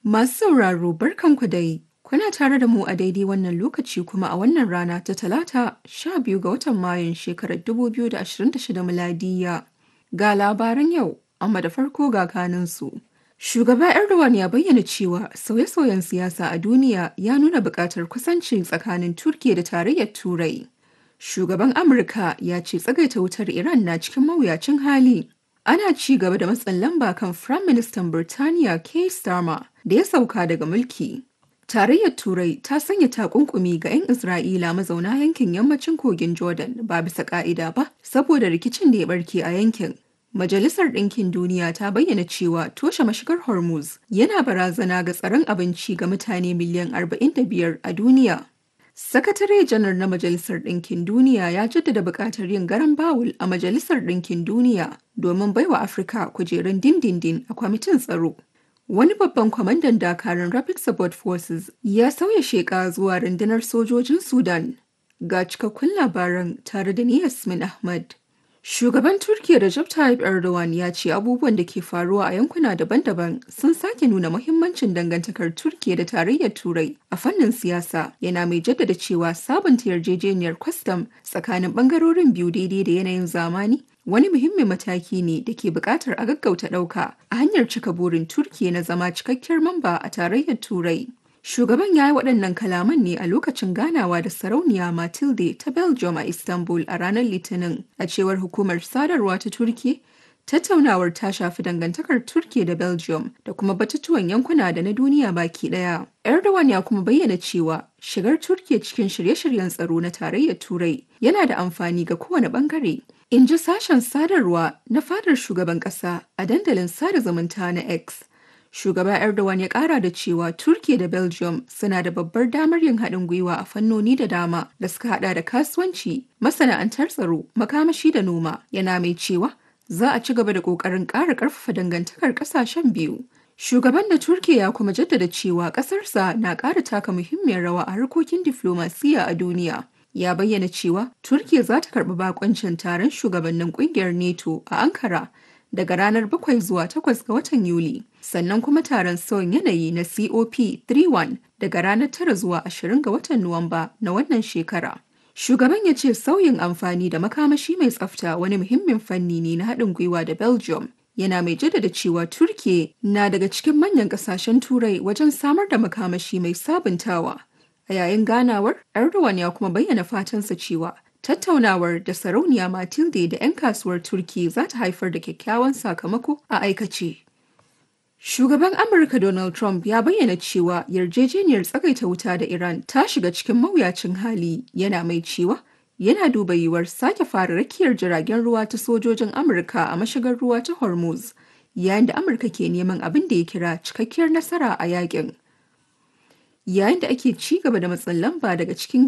Masu sauraro barkanku dai, kuna tare da mu a daidai wannan lokaci kuma a wannan rana ta talata sha biyu ga watan Mayun shekarar 2026 miladiya. Ga labaran yau, amma da farko ga kaninsu. Shugaba Erdogan ya bayyana cewa sauye-sauyen siyasa a duniya ya nuna buƙatar kusanci tsakanin Turkiya da tarayyar Turai. Shugaban Amurka ya ce tsagaita wutar Iran na cikin mawuyacin hali. Ana ci gaba da matsin lamba kan Firayim Ministan Birtaniya Keir Starmer da ya sauka daga mulki. Tarayyar Turai ta sanya takunkumi ga 'yan Isra'ila mazauna yankin yammacin kogin Jordan ba bisa ka'ida ba saboda rikicin da ya barke a yankin. Majalisar Ɗinkin Duniya ta bayyana cewa toshe mashigar Hormuz yana barazana ga tsaron abinci ga mutane miliyan 45 a duniya. Sakatare janar na Majalisar Ɗinkin Duniya ya jaddada buƙatar yin garan bawul a Majalisar Ɗinkin Duniya domin baiwa Afirka kujerun dindindin a kwamitin tsaro. Wani babban kwamandan dakarun Rapid Support Forces ya sauya sheƙa zuwa rundunar sojojin Sudan. Ga cikakkun labaran tare da ni Yasmin Ahmad. Shugaban Turkiyya Recep Tayyip Erdogan ya ce abubuwan da ke faruwa a yankuna daban-daban sun sake nuna muhimmancin dangantakar Turkiyya da tarayyar Turai a fannin siyasa yana mai jaddada cewa sabunta yarjejeniyar kwastam tsakanin bangarorin biyu daidai da yanayin zamani wani muhimmin mataki ne da ke buƙatar a gaggauta ɗauka a hanyar cika burin Turkiyya na zama cikakkiyar mamba a tarayyar Turai. Shugaban ya yi waɗannan kalaman ne a lokacin ganawa da sarauniya Matilde ta Belgium a Istanbul a ranar Litinin, a cewar hukumar sadarwa ta Turki. Tattaunawar ta shafi dangantakar Turki da Belgium da kuma batutuwan yankuna da na duniya baki ɗaya. Erdogan ya kuma bayyana cewa shigar Turki cikin shirye-shiryen tsaro na tarayyar Turai yana da amfani ga kowane ɓangare. In ji sashen sadarwa na fadar shugaban ƙasa a dandalin sada zumunta na X. Shugaba Erdogan ya kara da cewa Turkiya da Belgium suna da babbar damar yin haɗin gwiwa a fannoni da dama da suka hada da kasuwanci, masana'antar tsaro, makamashi da noma. Yana mai cewa za a ci gaba da ƙoƙarin ƙara ƙarfafa dangantakar ƙasashen biyu. Shugaban da Turkiya ya kuma jaddada cewa ƙasarsa na ƙara taka muhimmiyar rawa a harkokin diflomasiyya a duniya. Ya bayyana cewa Turkiya za ta karɓi bakoncin taron shugabannin ƙungiyar NATO a Ankara daga ranar 7 zuwa 8 ga watan Yuli, sannan kuma taron sauyin yanayi na COP31 daga ranar 9 zuwa 20 ga watan Nuwamba na wannan shekara. Shugaban ya ce sauyin amfani da makamashi mai tsafta wani muhimmin fanni ne na haɗin gwiwa da Belgium. Yana mai jaddada cewa Turkiye na daga cikin manyan ƙasashen Turai wajen samar da makamashi mai sabuntawa. A yayin ganawar, Erdogan ya kuma bayyana fatansa cewa Tattaunawar da sarauniya Matilde da 'yan kasuwar Turki za ta haifar da kyakkyawan sakamako a aikace. Shugaban Amurka Donald Trump ya bayyana cewa yarjejeniyar tsagaita wuta da Iran ta shiga cikin mawuyacin hali yana mai cewa yana duba yiwuwar sake fara rakiyar jiragen ruwa ta sojojin Amurka a mashigar ruwa ta Hormuz yayin da Amurka ke neman abin da ya kira cikakkiyar nasara a yakin. Yayin da ake ci gaba da matsin lamba daga cikin